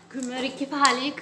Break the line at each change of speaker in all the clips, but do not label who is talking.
كمري كيف حالك؟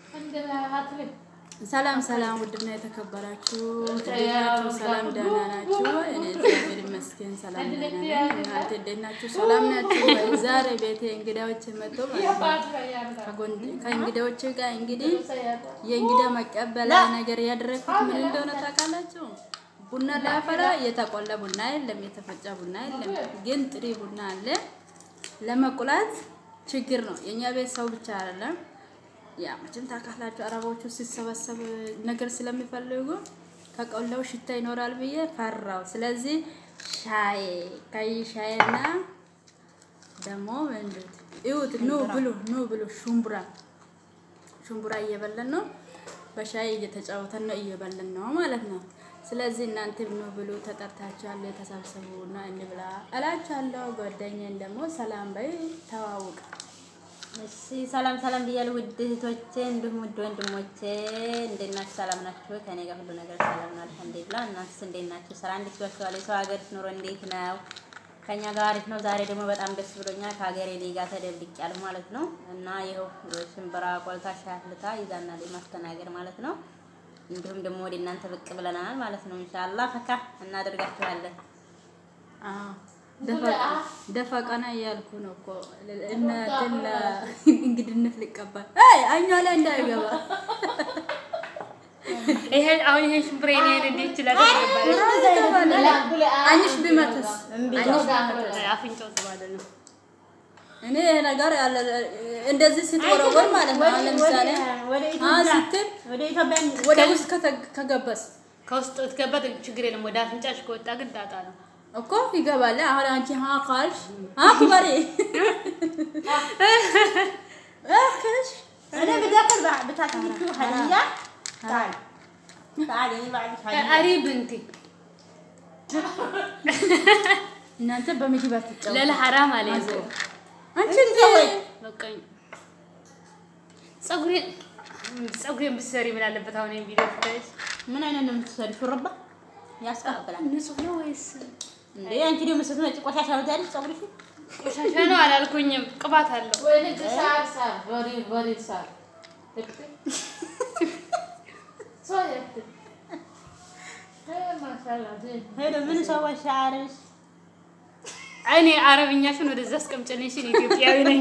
ሰላም ሰላም፣ ውድና የተከበራችሁ እንዴት ናችሁ? ሰላም ደህና ናችሁ? እኔ እግዚአብሔር ይመስገን ሰላም ደህና ነኝ። እናንተ እንዴት ናችሁ? ሰላም ናችሁ? ዛሬ ቤቴ እንግዳዎች መጥቶ ማለት ነው። ከጎን- ከእንግዳዎች ጋር እንግዲህ የእንግዳ መቀበያ ነገር ያደረግኩት ምን እንደሆነ ታውቃላችሁ? ቡና ላፈላ የተቆላ ቡና የለም፣ የተፈጨ ቡና የለም፣ ግን ጥሬ ቡና አለ። ለመቁላት ችግር ነው። የእኛ ቤት ሰው ብቻ አይደለም ያ መቼም ታውቃላችሁ አረቦቹ ሲሰበሰብ ነገር ስለሚፈልጉ ከቆላው ሽታ ይኖራል ብዬ ፈራው። ስለዚህ ሻይ ቀይ ሻይና ደግሞ ምንድን እዩት፣ ኑ ብሉ፣ ኑ ብሉ። ሹምቡራ ሹምቡራ እየበለን ነው፣ በሻይ እየተጫወተን ነው፣ እየበለን ነው ማለት ነው። ስለዚህ እናንተ ኑ ብሉ፣ ተጠርታችኋል፣ ተሰብሰቡ እና እንብላ እላችኋለሁ። ጓደኛዬን ደግሞ ሰላም በይ፣ ተዋውቅ
እሺ ሰላም ሰላም ብያለሁ ውድ እህቶቼ እንዲሁም ውድ ወንድሞቼ እንዴት ናችሁ? ሰላም ናችሁ? ከኔ ጋር ሁሉ ነገር ሰላም ነው አልሐምዱሊላህ። እናንተስ እንዴት ናችሁ? ስራ እንዴት ይዟችኋል? የሰው ሀገር ኑሮ እንዴት ነው? ከኛ ጋር አሪፍ ነው። ዛሬ ደግሞ በጣም ደስ ብሎኛል። ከሀገሬ ልጅ ጋር ተደብቄያለሁ ማለት ነው እና ይኸው ሽምብራ ቆልታ ሻይ አፍልታ ይዛና ማስተናገድ ማለት ነው። እንዲሁም ደግሞ ወደ እናንተ ብቅ ብለናል ማለት ነው። ኢንሻአላህ ፈካ እናደርጋችኋለን።
አዎ፣ ደፋ ቀና እያልኩ ነው እኮ እናትን እንግድነት ልቀበል አይ አኛ ላይ እንዳይገባ
ይሄ አሁን ይሄ ሽምብሬ ነው እንዴት ይችላል?
አንቺሽ ቢመተስ
አፍንጫው ጥሩ አይደለም።
እኔ ይሄ ነገር ያለ እንደዚህ ስትወረወር ማለት ነው። አሁን ለምሳሌ
ወደ
አ
ኢትዮጵያ
ስትል
ወደ ኢትዮጵያ
ወደ ውስጥ ከተ- ከገባስ
ከውስጥ ትገባት ችግር የለም። ወደ አፍንጫሽ ከወጣ ግን ጣጣ ነው።
እኮ ይገባል። አሁን አንቺ ሀ ካልሽ አክበሪ እክሽ
انا بدي اكل بعد بتاكل هديه تعال تعال انا بعد هديه
አሪብ እንቲ
እናንተ በምግብ አትጫወቱ።
ለለ ሐራም አለ ይዞ
አንቺ እንዴ
በቃኝ። ፀጉሬን ፀጉሬን ብትሰሪ ምን አለበት? አሁን ይሄን ቪዲዮ ብታይሽ
ምን አይነት ነው የምትሰሪው? ሹርባ ያስቀብላል
ንጹህ ነው ወይስ
እንዴ? አንቺ ደግሞ ስትመጪ ቆሻሻ ነው ታዲያ ፀጉርሽ?
ቆሻሻ ነው? አላልኩኝም። ቅባት አለው።
When it's sad, sad, very, very sad. so yeah. Hey, mashallah. Hey.
ሄሎ ምን ሰዎች ሻርሽ?
እኔ አረብኛሽን ወደዛ አስቀምጭልኝ። እሺ፣ እኔ ኢትዮጵያዊ ነኝ።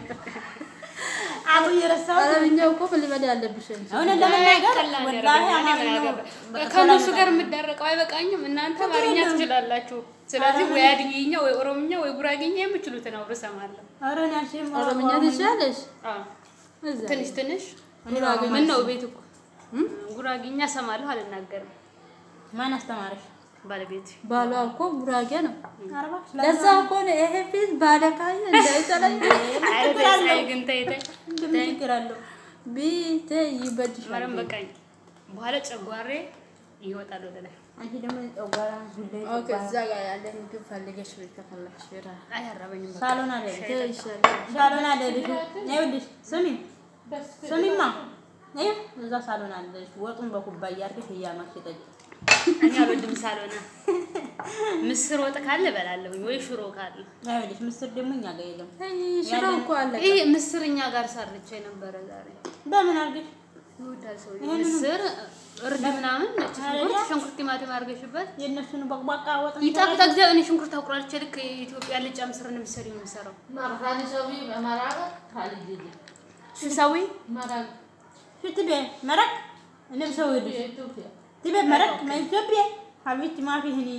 አቡ የረሳው
አረብኛው እኮ መልመድ ያለብሽ እንጂ።
እውነት ለመናገር
ቀላል
ወላሂ
ያደርገኛል።
አማርኛ
እኔ ምን
ነው።
አገባኝ? ከእነሱ ጋር የምዳረቀው አይበቃኝም። እናንተ አማርኛ ትችላላችሁ። ስለዚህ ወይ አድኝኛ ወይ ኦሮምኛ ወይ ጉራጌኛ የምችሉትን አውሩ እሰማለሁ።
ኧረ እኔ አልችልም
አረብኛ ትችያለሽ?
አዎ፣
እዛ
ትንሽ ትንሽ
ጉራጌኛ
ምን ነው ቤት እኮ ጉራጌኛ እሰማለሁ፣ አልናገርም።
ማን አስተማረሽ?
ባለቤት
ባሏ እኮ ጉራጌ ነው።
ኧረ እባክሽ
ለዛ እኮ ነው ይሄ ፊት ባለካየ እንዳይጠላኝ
አይደል? ግን ተይ ተይ
ምን ችግር አለው?
ቢቴ ይበድሻል።
ማረም በቃኝ። በኋላ ጨጓሬ ይወጣል ወደ ላይ።
አንቺ ደግሞ ጨጓራ ጉዳይ
ኦኬ፣ እዛ ጋር ያለ ምግብ ፈልገሽ ቤት ከፈለግሽ ቢራ
አያራበኝም። በቃ
ሳሎን አለ
ይሻላል።
ሳሎን አለ ልጅ ይኸውልሽ ስሚ ስሚማ ይኸው እዛ ሳሎን አለሽ ወጡን በኩባያ አድርገሽ እያማሽ ጠጪ
እኔ አልወድም ሳልሆነ ምስር ወጥ ካለ እበላለሁኝ ወይ ሽሮ ካለ።
ይኸውልሽ ምስር ደግሞ እኛ ጋር የለም
አይ ሽሮ እኮ አለ።
ይሄ ምስር እኛ ጋር ሰርቼ ነበረ ዛሬ።
በምን አድርገሽ
ይወዳል ሰው ምስር እርድ ምናምን ነጭ ሽንኩርት ሽንኩርት ቲማቲም አድርገሽበት
የእነሱን በቅባቃ ወጥ
ይጣፍጣ ጊዜ እኔ ሽንኩርት አቁራልቼ ልክ የኢትዮጵያ ልጫ ምስር ነው የምትሰሪው ነው የምሰራው።
Marhani sawi, maraga, hali didi.
ሽሳዊ
Marag,
شو تبي مرق انا بسوي لك
Ethiopia.
تبي مرق ما اثيوبيا حبيبتي ما في هني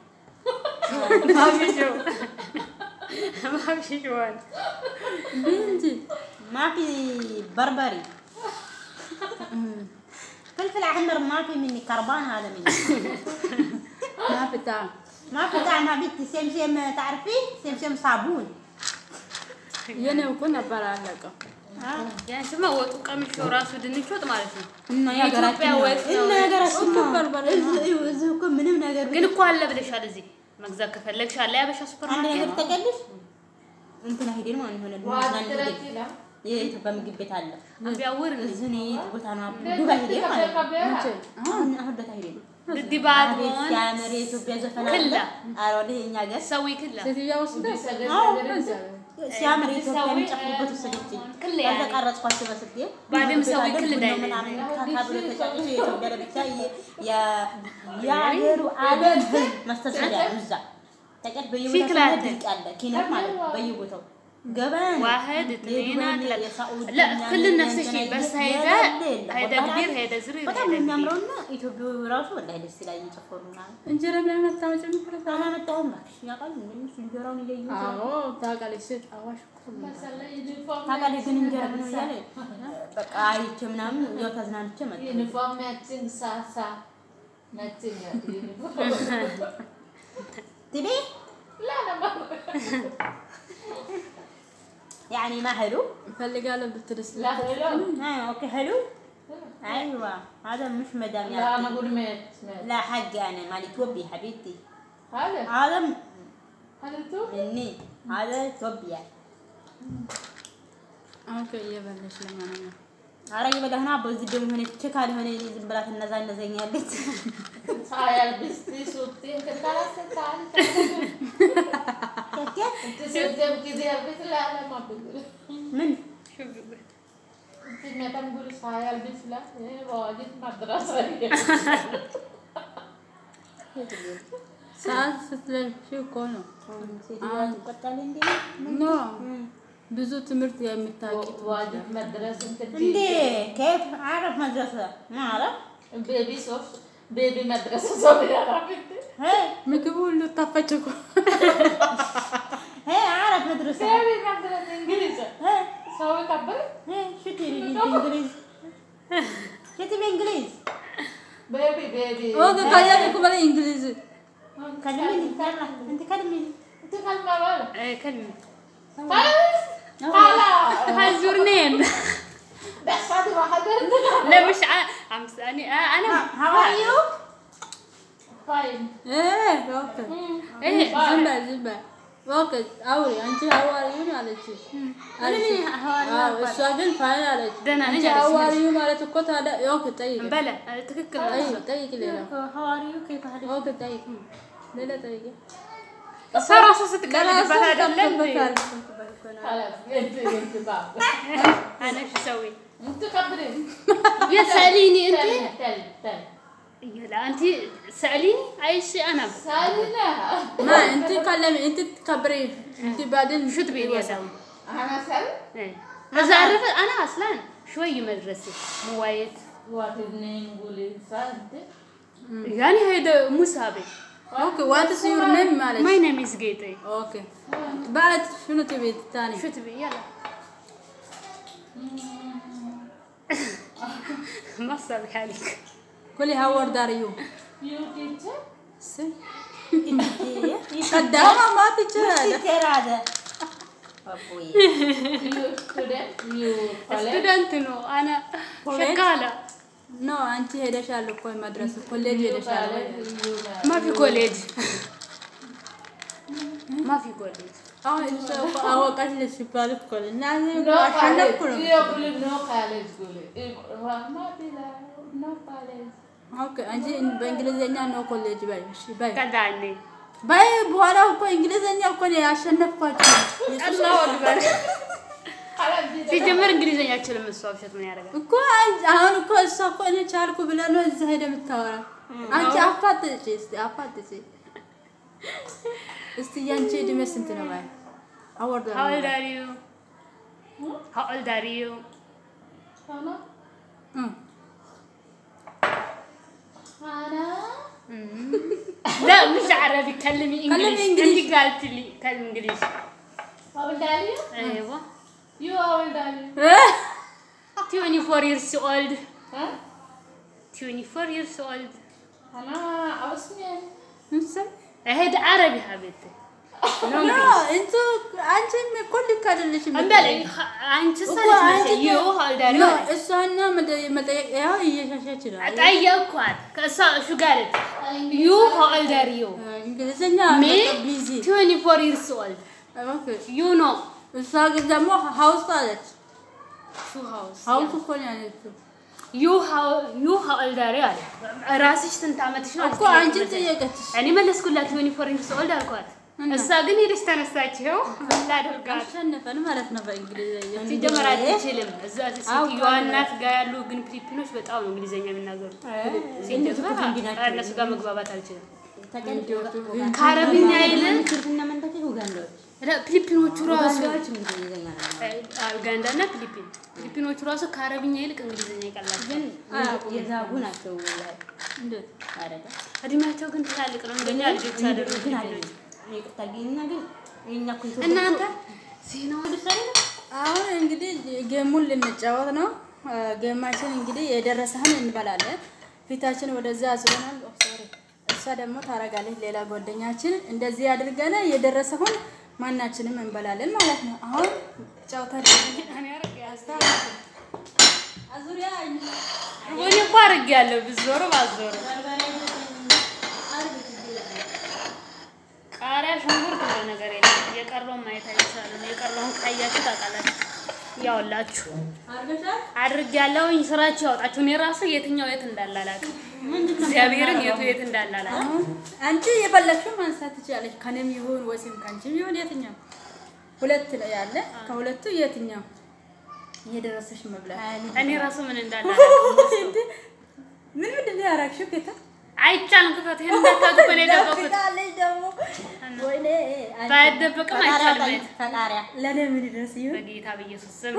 ማብሽው ማብሽዋል
እንጂ
ما في بربري فلفل احمر ما في مني كربان هذا مني
ማፍታ
ما في طعم حبيبتي سمسم تعرفي سمسم صابون
የኔ እኮ ነበር አለቀ።
ያንቺማ ወጡ ቀምሾ ራሱ ድንች ወጥ ማለት ነው።
እና
የኢትዮጵያ ወጥ ነው።
እና ሀገራችን
እሱ በርበሬ ነው።
እዚህ እኮ ምንም ነገር
ግን እኮ አለ ብለሻል። እዚህ መግዛት ከፈለግሽ አለ ያበሻ ሱፐር
አንድ ነገር
ማርኬት።
ተቀልሽ እንትና ሄደን ማለት ሆነ
Wadi
ልናን ሄደን
terakila.
የኢትዮጵያ ምግብ ቤት አለ
ቢያውር
እዚህ እኔ የት ቦታ ነው ዱባይ ሄደን ማለት ነው
እንጂ
አሁን አሁን ለታ ሄደን
ድዲባት
አቤት
ሆን
ሲያምር የኢትዮጵያ ዘፈን አለ
ክላ።
ኧረ ወደ እኛ ሀገር
ሰዊ ክላ
ሴትዮዋ ወስዳ
Bisa
አዎ፣
gaza
እዛ
ሲያምር ኢትዮጵያ
ሰው
የሚጨፍሩበት ወሰደችኝ።
ክል
ከዛ
ያኔ
ቀረጽኳቸው በስልኬ።
ባድም ሰው
ቤት አለ፣
ክል
ቡና
ዳይነ
ምናምን ካካ ብሎ ተጫጭቶ የኢትዮጵያ ለብቻ የ- የ- የአገሩ ዓለም ህዝብ መስተሰሪያ ነው እዛ ተቀድ በየቦታው
ፊክራት።
ድንቅ ያለ ኪነት ማለት ነው በየቦታው ገበያ ነው።
واحد اثنين
የዱባይ፣
ثلاثة
የሳዑዲ
لا
ምናምን
كل نفس الشيء
የእንትና
بس
የሌለ
هيدا
የለም።
هيدا
በጣም-
كبير هيدا صغير
በጣም
هيدا كبير
የሚያምረውና ኢትዮጵያዊ ራሱ ወላሂ ደስ ይላል እየጨፈሩ ምናምን
እንጀራ ምናምን አታመጭም?
አላመጣሁም እባክሽ ያውቃል እንዴ እንጀራውን እያየሁት ነው።
አዎ ታውቃለች። ሴት አዋሽ እኮ ነው።
ታውቃለች ግን እንጀራ ምን እያለ በቃ አይቼ ምናምን ያው ተዝናንቼ መጣሁ።
ዩኒፎርም matching ሳሳ matching ya ዩኒፎርም
ትቤ
لا انا ما
يعني ما حلو؟
እፈልጋለሁ ብትልስ
لا حلو
آه اوكي حلو؟ ايوه هذا مش مدام
لا انا
يعني
اقول مات مات
لا حقي انا مالي توبي حبيبتي
هذا
هذا
هذا انتو
مني هذا توبي
ኦኬ እየበለሽ ለማንኛውም
ኧረ እየበላሁ በዚህ ደግሞ ሆነች ቼክ አልሆነ ዝም ብላ ትነዛነዘኛለች።
saya bisti syuting ke kalau sekali itu syuting kita habis lah lah mau begitu
ምን
itu metam guru saya habis lah ini wajib madrasah ya
ሰዓት ስትለብሺ እኮ ነው።
ሴትዮዋ ትቆጣለች እንዴ?
ኖ ብዙ ትምህርት የምታውቂ
wajib madrasah
እንዴ كيف اعرف مدرسة ما اعرف
baby sof baby madrasah صغيرة عرفت
هي
ምግቡ ሁሉ ታፈጭ እኮ
هي اعرف مدرسة
baby madrasah انجليزي
هي
سوي كبر
هي شو تبي بالانجليز شو تبي انجليز
baby baby
ኦኬ ካያለ እኮ በላይ እንግሊዝ
كلميني يلا انت كلميني
itu kan mawar
إيه، كلمة
خلاص خلاص
هاي your name
بس هذا واحد
لا مش ع... عم تسألني آه انا
how are you
فاين
ኦኬ
ايه
ዝም በይ ዝም በይ ኦኬ አውሪ አንቺ ሀዋሪዩ አለች አለች አዎ እሷ ግን ፋይን አለች
ደህና ነኝ
አንቺ
አለች
ሀዋሪዩ ማለት እኮ ታዲያ ኦኬ ጠይቂ
بلا آه، تككل
ጠይቂ ጠይቂ ሌላ
how are you كيف حالك
ኦኬ ጠይቂ ሌላ ጠይቂ
صار اصلا ስትቀልድባት አይደለም እንዴ?
خلاص انت انت بابا
انا شو اسوي؟
انت كبرين
يا سأليني انت
تل تل تل
لا انت سأليني اي شيء انا
سالنا
ما انت كلمي انت تكبري انت بعدين
شو تبي لي اسوي؟
انا سال
ايه بس اعرف انا اصلا شوي مدرسة مو وايد
واحد اثنين قولي سالت
يعني هيدا مو سابق
ኦኬ ዋትስ ዩር ኔም ማለት
My name is Gate
ኦኬ بعد شنو تبي ثاني
شو تبي يلا ما صار حالك
قولي هاو اولد ار يو
يو تيتشر
قدامها ما تجي
كثير هذا ابوي
يو ستودنت يو كوليج
ستودنت نو انا شغالة
نو انت ሄደሻል እኮ መድረስ ኮሌጅ ሄደሻል ወይ?
ما في كوليج ما في كوليج
አሁን እሷ እኮ አወቀች ሲባል እኮ ነው። እና እኔ እኮ
نو
አሸነፍኩ
كوليج
ነው።
يو قولي نو كوليج قولي ما بلا نو كوليج
ኦኬ አንቺ በእንግሊዝኛ ነው ኮሌጅ በይ። እሺ በይ
كدعني
በይ። በኋላ እኮ እንግሊዝኛ እኮ ነው ያሸነፍኳቸው።
الله اكبر
خلاص دي
ሲጀመር እንግሊዝኛ አይችልም እሷ ውሸት ምን ያደርጋል
እኮ አንቺ አሁን እኮ እሷ እኮ እኔ ቻልኩ ብለህ ነው እዛ ሄደህ የምታወራ። አንቺ አፋጥጪ እስቲ አፋጥጪ። እስቲ ያንቺ እድሜ ስንት ነው? ባይ አወርዶ
How old are you? How old are you?
انا
እም
انا
لا مش عربي كلمي انجليش
إنجليش.
انت قالت لي كلمي انجليش
how old are you
ايوه
you how old are you
24 years old
ها
24 years old
انا عاوزني
እንሰይ
هيدا عربي حبيبتي
ኖ እንቱ አንቺ እኮ ልክ አይደለሽም።
امبلا انت
እኮ
صارت
አንቺ
ماشي يو how old are
ኖ
you
እሷና መጠ- መጠየቅ ያው እየሻሻች ነው።
ጠየቅኳት ከእሷ شو قالت you how old are you
እንግሊዝኛ
me
ቢዚ
24 years old
ኦኬ።
you know
እሷ ግን ደግሞ ሀውስ አለች።
شو house
ሀውስ እኮ ነው ያለችው
you how you how old are you አለ ራስሽ ስንት ዓመትሽ ነው
እኮ አንቺ ጠየቀችሽ።
እኔ መለስኩላት 24 years old አልኳት እሷ ግን ሄደች ተነሳችው ላደርጋት
አሸነፈን ማለት ነው በእንግሊዝኛ።
ሲጀመር አትችልም። እዛ ሴትዮዋ እናት ጋር ያሉ ግን ፊሊፒኖች በጣም ነው እንግሊዝኛ የሚናገሩት። ሲጀመር እነሱ ጋር መግባባት አልችልም። ከአረብኛ ይልቅ ፊሊፒኖቹ ራሱ ኡጋንዳ እና ፊሊፒን ፊሊፒኖቹ ራሱ ከአረብኛ ይልቅ እንግሊዝኛ ይቀላል። ግን
የዛጉ ናቸው።
እንዴት?
እድሜያቸው ግን ትላልቅ ነው። እንደኛ ልጆች አደረጉ
ግን አለ ይቅርታ ግን ግን የኛ እኮ ኢትዮጵያ
እናንተ ዜናው
አሁን እንግዲህ ጌሙን ልንጫወት ነው። ጌማችን እንግዲህ የደረሰህን እንበላለን። ፊታችን ወደዛ አዙረናል። ኦ ሶሪ። እሷ ደግሞ ታረጋለች። ሌላ ጓደኛችን እንደዚህ አድርገን የደረሰውን ማናችንም እንበላለን ማለት ነው። አሁን ጨውታ አዙሪያ
እኔ እኮ አድርጌያለሁ ብዞር ባዞር ቃሪያ፣ ሽንኩርት ብሎ ነገር የለም። የቀረውን ማየት አይቻልም። የቀረውን ካያችሁ ታውቃላችሁ። ያውላችሁ
አርገሻል።
አድርጌያለሁኝ። ስራችሁ ያውጣችሁ። እኔ ራሱ የትኛው የት እንዳለ አላውቅም። እግዚአብሔርን የቱ የት እንዳለ አላውቅም።
አሁን አንቺ የፈለግሽው ማንሳት ትችላለች። ከኔም ይሁን ወይም ከአንቺም ይሁን የትኛው ሁለት ነው ያለ። ከሁለቱ የትኛው እየደረሰሽ መብላት
እኔ ራሱ ምን እንዳለ አላውቅም።
እንዴ ምን ምንድን ነው ያደረግሽው? ጌታ
አይቻልም። ክፈት። ይሄን እንዳታውቁ እኔ የደበኩት
ደብቃለች ደግሞ ወይኔ አንቺ
ባይደበቅም አይቻልም ማየት።
ፈጣሪያ
ለእኔ ምን ይደርስ ይሁን
በጌታ በኢየሱስ ስም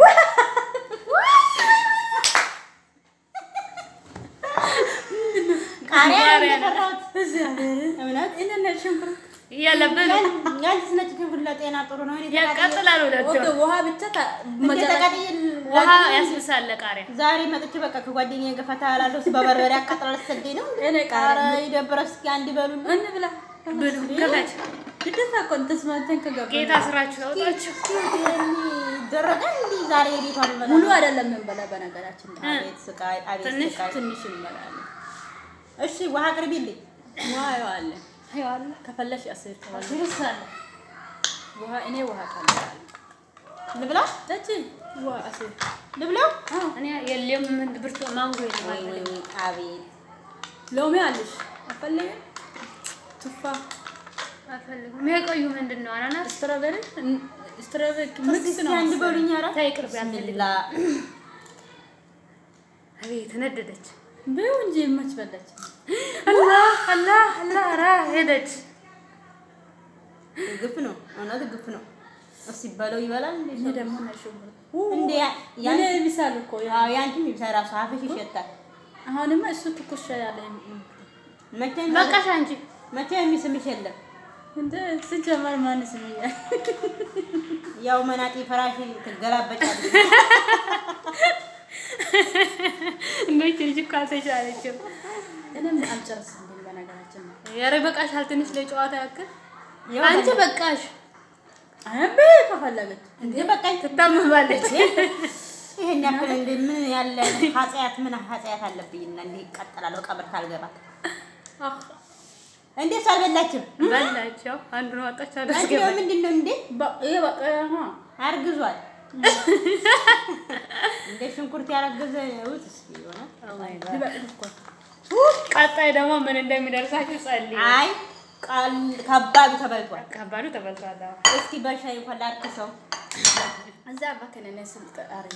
ቃሪያ ነው
ቃሪያ ነው።
የፈራሁት።
እግዚአብሔርን
እውነት
እኔ ሽንኩርት
እያለብን
ያንቺስ ነጭ ሽንኩርት ለጤና ጥሩ ነው። እኔ ተቃጥዬ-
ያቃጥላል። ሁለቱ
ኦኬ ውሃ ብቻ ታ-
እንዴ
መጨረሻ-
ተቃጥዬ
ውሃ ያስብሳል ቃሪያ
ዛሬ መጥቼ በቃ ከጓደኛዬ ጋር ፈታ እላለሁ። እሱ በበርበሬ አቃጥላል ስትሰደኝ ነው።
እኔ ቃሪያ
ኧረ ይደብራል። እስኪ አንድ በሉ
እንብላ
ብሉ ክፈት።
ግዴታ እኮ ተስማምተን ከገባን
ጌታ ስራችሁ ያውጣችሁ።
ይደረጋል። እንዲህ ዛሬ ቤቷ ልበላ
ሙሉ አይደለም የምንበላ በነገራችን ላይ
አቤት ስቃይ፣ አቤት
ትንሽ
ስቃይ።
ትንሽ እንበላለን።
እሺ ውሃ አቅርቢልኝ።
ውሃ ይዋለ ከፈለሽ አስር ከዋለ
ይርሳል።
ውሃ እኔ ውሃ ካለዋል
ልብላ
ጠጪ ውሃ አስር
ልብላው።
እኔ የለም ምን ብርቱ ማንጎ የለም
ወይ ወይ
አልፈልግም።
ወይ አቤት
ሎሚ አለሽ አፈለገ ቱፋ
አልፈልግም። የቆዩ ምንድን ነው አናናስ
ስትሮቤሪ ስትሮቤሪ ሚክስ
እስኪ
ነው
አንድ በሉኝ። ኧረ
ታይ ቅርብ አልፈልግም።
ቢስሚላ
አቤት ነደደች።
ቢው እንጂ መች በላች
አላህ አላህ አላህ ራ ሄደች።
ግፍ ነው፣ እውነት ግፍ ነው። እስኪ በለው ይበላል እንዴ
እኔ
ሰው?
ደግሞ ነሽው
እንዴ ያ-
ያኔ
ያን-
ይብሳል እኮ ያ-
አዎ ያንቺም ይብሳል ራሱ አፍሽ ይሸታል።
አሁንማ እሱ ትኩስ ያለ
መቼም
በቃሽ አንቺ
መቼም የሚስምሽ የለም።
እንደ ስጀመር ማን ስምኛል
ያው መናጤ ፈራሽ ትገላበጫለሽ።
እንደች ልጅ እኮ አልተቻለችም።
እኔም አልጨርስም ግን በነገራችን ነው
ኧረ በቃሻል። ትንሽ ለጨዋታ ያክል
ያው
አንቺ በቃሽ።
አያቤ ከፈለገች
እንዴ በቃኝ።
ትታመማለች።
ይሄን ያክል እንደ ምን ያለ ኃጢአት ምን ኃጢአት አለብኝና እንዲህ ይቀጥላለሁ ቀብር ካልገባ እንዴ እሱ አልበላችም።
በላቸው። አንዱን ወጣች
አንቺ
አለች።
ነው ምንድን ነው እንዴ
ይሄ በቃ ያማ
አርግዟል። እንደ ሽንኩርት ያረገዘ ውጥ እስኪ ይሆናል።
ሊበቅል እኮ
ቀጣይ ደግሞ ምን እንደሚደርሳችሁ ጸልይ።
አይ ቃል ከባዱ ተበልቷል።
ከባዱ ተበልቷል። አዎ።
እስኪ በሻይ እንኳን ላርክሰው።
እዛ እባክህ እኔ ስልጥ አረኝ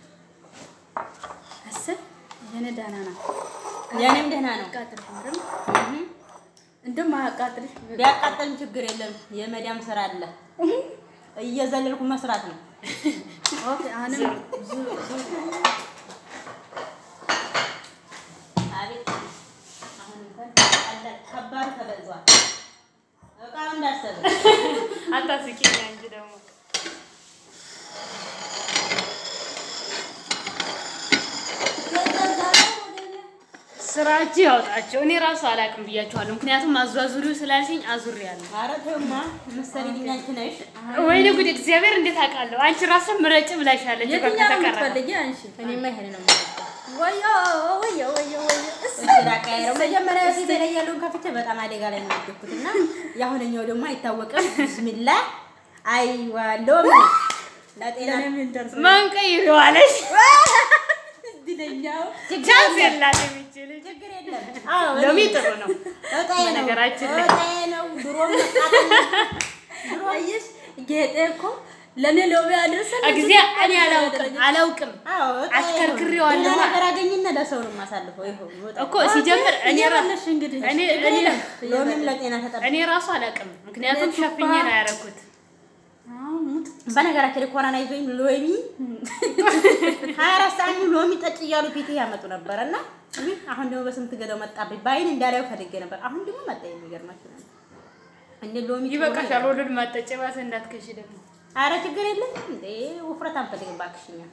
አስር የኔ ደህና ናት
የኔም ደህና ነው።
አቃጥልሽ ምርም እንደውም አያቃጥልሽ
ቢያቃጠልም ችግር የለም። የመዳም ስራ አለ። እየዘለልኩ መስራት ነው።
ኦኬ አሁንም ዙ- ዙ-
አቤት አሁን እንኳን ቀላል ከባዱ ተበልቷል። እቃው እንዳሰበ
አታስቂኝ አንቺ ደግሞ ስራችሁ ያውጣቸው። እኔ ራሱ አላውቅም ብያችኋለሁ። ምክንያቱም አዟዙሪው ስላልሽኝ አዙሬያለሁ።
ኧረ ተውማ መሰሪልኝ አንቺ ነሽ።
ወይኔ ጉድ! እግዚአብሔር እንዴት አውቃለሁ? አንቺ ራሱ ምረጭ ብላሻለች። እኮ
የትኛው ነው
ከተቀረበ
የምትፈልጊ አንቺ
እኔማ ይሄን ነው የምወደው።
ወዮ ወዮ ወዮ ወዮ እስ
እሺ ላቀያየረው። መጀመሪያ ፊት ላይ ያለውን ከፍቼ በጣም አደጋ ላይ ነው የወደኩት እና የአሁነኛው ደግሞ አይታወቅም። ቢስሚላ አይዋ ሎሚ ለጤና
ለምን ደርስ
ማን ቀይሬዋለሽ?
እድለኛው
ቻንስ የላትም ይቺ ልጅ።
ችግር የለም። አዎ
ሎሚ ጥሩ ነው።
እጣዬ ነው
በነገራችን ላይ
እጣዬ ነው። ድሮም መቃጠል
አየሽ ጌጤ እኮ ለእኔ ሎሚ አደረሰን
ጊዜ እኔ አላውቅም አላውቅም አሽከርክሬዋለሁ።
ሌላ ነገር አገኝና ለሰው ነው የማሳልፈው። ይኸው ይወጣል።
እኮ ሲጀምር እኔ ራ-
እየበለሽ እንግዲህ
እኔ እኔ
ሎሚም ለጤና ተጠብቆ
እኔ ራሱ አላውቅም፣ ምክንያቱም ሸፍኜ ነው ያደረኩት።
አሁን ሙት
በነገራችን ላይ ኮሮና ይዞኝ ሎሚ ሀያ አራት ሰዓት ሙሉ ሎሚ ጠጭ እያሉ ፊት ያመጡ ነበረ እና ውይ፣ አሁን ደግሞ በስንት ገዳው መጣብኝ። በአይን እንዳላየው ፈልጌ ነበር። አሁን ደግሞ መጣ። የሚገርማችሁ ነገር እንደ ሎሚ ጥሩ
ይበቃሻል።
ነው።
ወለድ ማጠጭ ባሰ እንዳትከሺ ደግሞ
ኧረ ችግር የለም እንዴ ውፍረት አንፈልግም እባክሽ እኛ።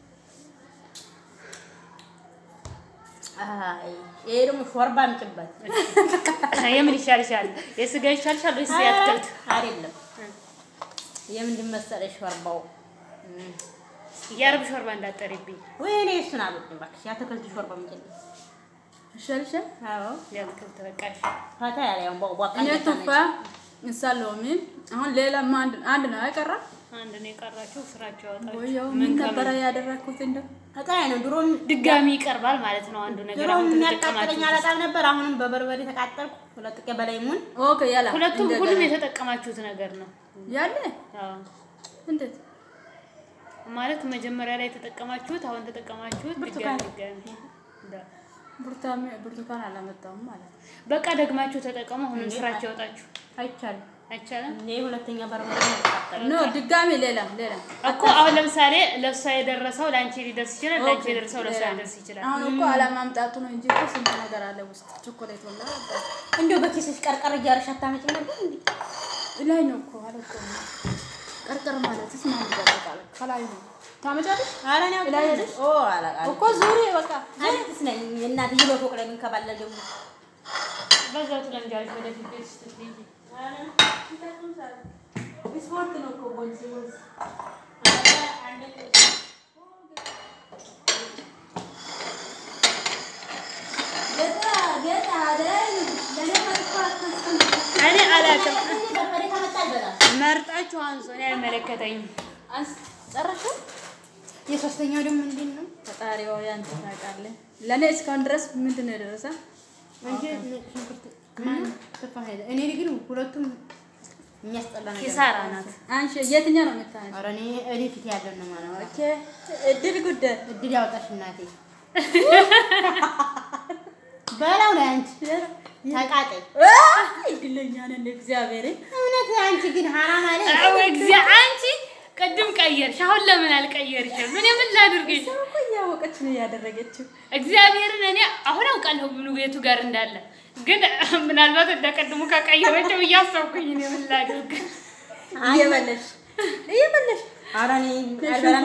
አይ ይሄ ደግሞ ሾርባ አምጪበት።
የምን ይሻልሻል? የስጋ ይሻልሻል ወይስ የአትክልት?
አይደለም የምንድን መሰለሽ ሾርባው እም፣
የአረብ ሾርባ እንዳጠሪብኝ።
ወይ እኔ እሱን አልወድም እባክሽ። የአትክልት ሾርባ አምጪልኝ።
ይሻልሻል
አዎ
የአትክልት በቃሽ።
ፈታ ያለ ያው ቧ-
እኔ
ቧቃ
ቱፋ እንሳ ሎሚ አሁን ሌላማ አንድ አንድ ነው አይቀራ
አንድ ነው የቀራችሁ፣ ስራቸው ያወጣችሁ።
ወየው
ምን
ምን
ከምን
ነበረ ያደረኩት እንደው
እቃዬ ነው ድሮም
ድጋሚ ይቀርባል ማለት ነው። አንዱ ነገር
ድሮ
አሁን
የሚያቃጥለኝ
ተጠቀማችሁ።
አላጣም ነበር። አሁንም በበርበሬ ተቃጠልኩ። ሁለት ቀን በላይ ሙን
ኦኬ ያላ
ሁለቱም
እንደገና።
ሁሉም የተጠቀማችሁት ነገር ነው
ያለ
አዎ።
እንዴት
ማለት መጀመሪያ ላይ የተጠቀማችሁት አሁን ተጠቀማችሁት
ብርቱካን።
ድጋሚ ድጋሚ እንዳ-
ብርቱካን ብርቱካን አላመጣሁም ማለት ነው።
በቃ ደግማችሁ ተጠቀሙ። አሁንም ስራቸው ያወጣችሁ
አይቻልም።
አይቻልም
እኔ ሁለተኛ በርበሬ ነው የተቃጠልኩት።
ኖ ድጋሚ ሌላ ሌላ
እኮ አሁን ለምሳሌ ለእሷ የደረሰው ለአንቺ ሊደርስ ይችላል፣ ለአንቺ የደረሰው ለእሷ ሊደርስ ይችላል።
አሁን እኮ አለማምጣቱ ነው እንጂ እኮ ስንት ነገር አለ ውስጥ ቾኮሌት ወላ
እንደው በኪስሽ ቀርቀር እያደረግሽ አታመጪም ነበር እንዴ?
ላይ ነው እኮ አለ እኮ ቀርቀር ማለት ስ ማን ይጠብቃል? ከላይ ነው ታመጫለሽ
ኧረ እኔ
ላይ
አውቄ
ሄደሽ?
ኦ አላውቅም።
እኮ ዙሪ በቃ
አዲስ ነኝ እናትዬ በፎቅ ላይ የምንከባለል ደግሞ
በዛው ትለምጃለሽ ወደፊት ቤት ውስጥ ስትሄጂ።
ስፖርት ነው እኮ ወንዝ ወንዝ ጌታ ጌታ አይደል ለኔ
እኔ አላውቅም።
በርበሬ ከመጣ ይበላል።
መርጣችሁ አንሱ፣ እኔ አይመለከተኝም።
ጨረሽው?
የሶስተኛው ደግሞ ምንድን ነው?
ፈጣሪ ሆይ አንተ ታውቃለህ። ለእኔ እስካሁን ድረስ ምንድን ነው የደረሰ?
አንቺ ነጭ ሽንኩርት ማን ተፋ ሄደ። እኔ ግን ሁለቱም የሚያስጠላ ነገር
ኪሳራ ናት።
አንቺ የትኛው ነው የምታነሺው?
ኧረ እኔ እኔ ፊት ያለው ነው ማለት ነው።
ኦኬ እድል ጉዳይ
እድል ያወጣሽ እናቴ በላው ነው አንቺ ተቃጠይ።
እድለኛ ነን እግዚአብሔር
እውነት አንቺ ግን ሀራም አለ
አዎ እግዚአ አንቺ ቅድም ቀየርሽ፣ አሁን ለምን አልቀየርሽም? እኔ ምን ላድርግሽ?
እኮ እያወቀች ነው እያደረገችው።
እግዚአብሔርን እኔ አሁን አውቃለሁ ምኑ ቤቱ ጋር እንዳለ፣ ግን ምናልባት እንደ ቅድሙ ከቀየረችው እያሰብኩኝ እኔ ምን ላድርግ?
እየበለሽ እየበለሽ
ኧረ እኔ አልበላም።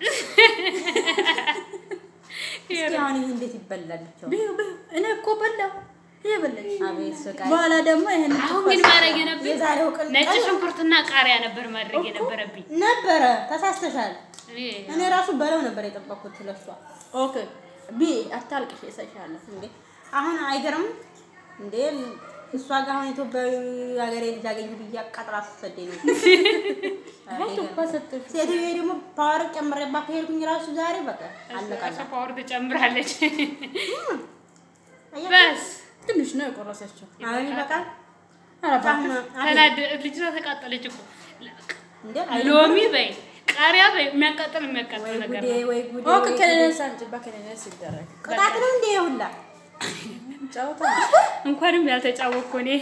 ይሄ እስኪ አሁን ይሄ እንዴት ይበላል? ብቻው
ብዩ ብዩ እኔ እኮ በላው እየበለሽ
አቤት ስቃይ።
በኋላ ደግሞ ይሄን
አሁን ግን ማድረግ የነበረብኝ
የዛሬው ቀን
ነጭ ሽንኩርትና ቃሪያ ነበር ማድረግ የነበረብኝ።
ነበረ ተሳስተሻል።
እኔ-
እኔ ራሱ በለው ነበር የጠበኩት ለሷ።
ኦኬ ቢ አታልቅሽ እሰሻለሁ
እንዴ አሁን አይገርም እንዴ እሷ ጋር አሁን ኢትዮጵያዊ ሀገሬ ልጅ አገኘሁ ብዬ አቃጥራ ስትሰደኝ ነው።
ቱፋ ሰጥሽ
ሴትዮ ደግሞ ፓወር ጨምሬባት ከሄድኩኝ ራሱ ዛሬ በቃ አለቃለ
እሷ ፓወር ትጨምራለች። በስ
ትንሽ ነው የቆረሰችው።
አሁን ይበቃል።
ኧረ እባክሽ
ተናደ ልጅቷ ተቃጠለች እኮ
እንዴ
ሎሚ በይ ቃሪያ በይ የሚያቃጥል የሚያቃጥል
ወይ
ነገር
ጉዴ
ነው።
ወይ ጉዴ
ኦኬ
ወይ ጉዴ።
ከሌለስ አምጪባ ከሌለስ ይደረግ
ቅጣት ነው እንዴ ሁላ
ጨዋታ
እንኳንም ያልተጫወቅኩ እኔ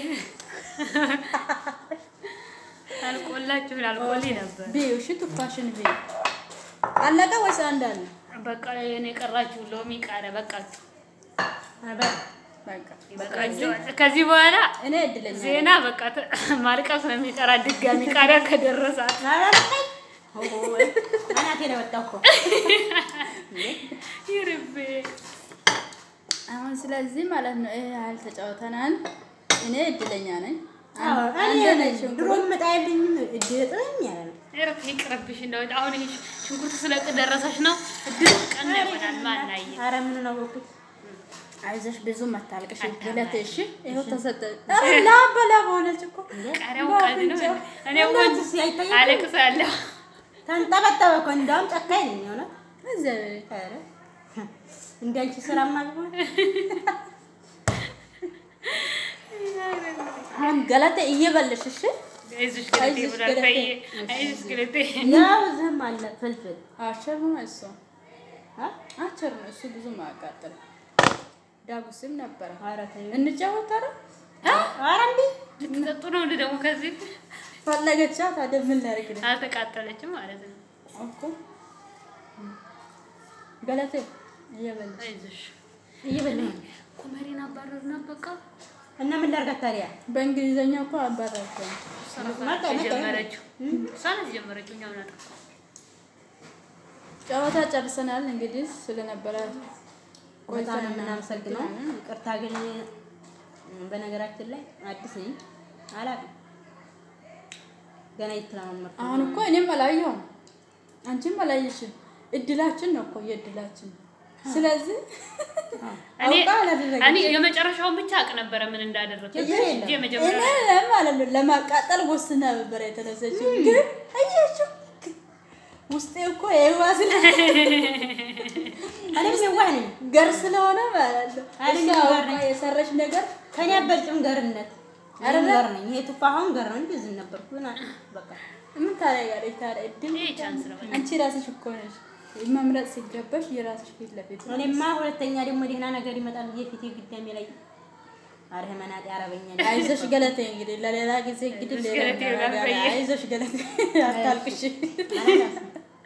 አልቆላችሁ አልቆልኝ ነበር።
ቢ እሺ ቱፋሽን ቢ አለቀ ወይስ አንድ አለ?
በቃ እኔ የቀራችሁ ሎሚ ቃሪያ በቃችሁ።
በቃ
በቃችሁ። ከዚህ በኋላ
እኔ እድለኛ ነኝ።
ዜና በቃ ተ- ማልቀስ ነው የሚቀራ ድጋሚ ቃሪያ ከደረሳት
አናቴ ነው የወጣው እኮ
ይርቤ
አሁን ስለዚህ ማለት ነው ይሄ ያህል ተጫውተናል። እኔ እድለኛ ነኝ።
አዎ፣
አንድ
እኔ
ነች
ድሮም መጣይልኝም እድጥኝ ያለ ነው
ኧረ ይቅርብሽ። እንደው አሁን ይሄ ሽንኩርት ስለደረሰሽ ነው እድል ቀን ይሆናል። ማናየ
ኧረ ምን ነው ወኩት
አይዞሽ ብዙ መታልቅሽ ብለት እሺ ይኸው ተሰጠ። ኧረ ላብ በላብ ሆነች እኮ
ቃሪያው ቀድ ነው። እኔ እኮ
እናንተስ አይታይም?
አለቅሳለሁ።
ተንጠበጠበ እኮ እንዳውም ጨካኝ ነኝ የሆነ
እግዚአብሔር
ኧረ እንዳንቺ ስራ ማግባ
አሁን ገለቴ እየበለሽ እሺ
አይዞሽ ገለቴ
አይዞሽ
ብሏል።
ገለቴ።
ፈዬ አይዞሽ ገለቴ
ያው ዝም አለ ፍልፍል
አቸር ነው እሱ
አ?
አቸር ነው እሱ ብዙም አያቃጥልም። ዳጉስም ነበረ
ኧረ ተይው።
እንጫወት ኧረ
ኧረ እንዴ
ልትጠጡ ነው እንደ ደግሞ ከዚህ
ፈለገቻ ታዲያ ምን ላድርግ ነው
አልተቃጠለችም ማለት ነው።
እኮ ገለቴ እየበላሽ
አይዞሽ
እየበላሁ ነው።
ኮመሪን አባረርና በቃ
እና ምን ላድርጋት ታዲያ?
በእንግሊዘኛ እኮ አባራቸው
እሷ ናት
መጣ፣ መጣ።
የጀመረችው እሷ ናት የጀመረችው። እኛው ናት
ጨዋታ ጨርሰናል። እንግዲህ ስለነበረ
በጣም ነው የምናመሰግነው። ይቅርታ ግን በነገራችን ላይ አዲስ ነኝ አላውቅም። ገና እየተለማመድኩ ነው።
አሁን እኮ እኔም አላየሁም አንቺም አላየሽም። እድላችን ነው እኮ የእድላችን ነው። ስለዚህ
እኔ
አውቃ አላደረገችም።
እኔ የመጨረሻውን ብቻ አውቅ ነበረ ምን እንዳደረግኩ
ችግር የለም።
እንጂ የመጀመሪያ
እኔ ማለት ነው ለማቃጠል ወስና ነበር የተነሰችው። ግን አየችው ውስጤ እኮ የዋ ስለ
እኔም የዋህ ነኝ።
ገር ስለሆነ ማለት ነው
አይደለም
እሷ
ገር
አውቃ
ነኝ።
የሰራች ነገር
ከኔ አበልጭም ገርነት እኔም ገር ነኝ። ይሄ ቱፋሁን ገር ነው እንጂ እዚህ ነበርኩ። ግን በቃ
ምን ታደርጋለች ታዲያ? እድል
ይሄ ቻንስ ነው።
አንቺ ራስሽ እኮ ነሽ መምረጥ ሲገባሽ የራስሽ ፊት ለፊት ነው።
እኔማ ሁለተኛ ደግሞ ደህና ነገር ይመጣል ብዬ ፊቴ ግዳሜ ላይ አረ መናጤ አረበኛ ነኝ።
አይዞሽ ገለቴ እንግዲህ ለሌላ ጊዜ እንግዲህ
አይዞሽ
ሌላ
ገለቴ
ነገር
ብላ ፈየ።
አይዞሽ ገለቴ አታልቅሽ።
አላላስም።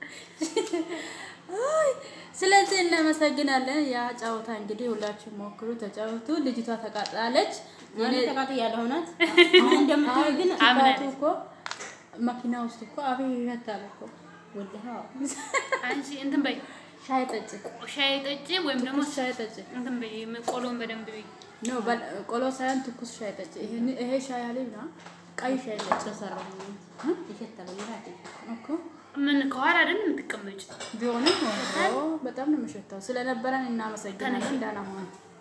አይ፣ ስለዚህ እናመሰግናለን። ያ ጨዋታ እንግዲህ ሁላችሁም ሞክሩ፣ ተጫወቱ። ልጅቷ ተቃጥላለች።
እኔ ተቃጥያለሁ። እውነት ምን እንደምትል ግን
ኪፋቱ እኮ መኪና ውስጥ እኮ አቤ ይመታል እኮ
ወላሂ አዎ።
አንቺ እንትን በይ
ሻይ ጠጭ፣
ሻይ ጠጪ፣ ወይም ደግሞ
ሻይ ጠጭ።
እንትን በይ ቆሎን በደንብ በይ።
ኖ በል- ቆሎ ሳይሆን ትኩስ ሻይ ጠጭ። ይሄን- ይሄ ሻይ አለኝ ና ቀይ ሻይ ጠጭ
ተሰራሁ ይሸታል ይላል።
እኮ
ምን ከኋላ አይደል የምትቀመጭ?
ቢሆንም ሆኖ በጣም ነው የምሸታው። ስለነበረን እናመሰግናለን። ደህና ሁኑ።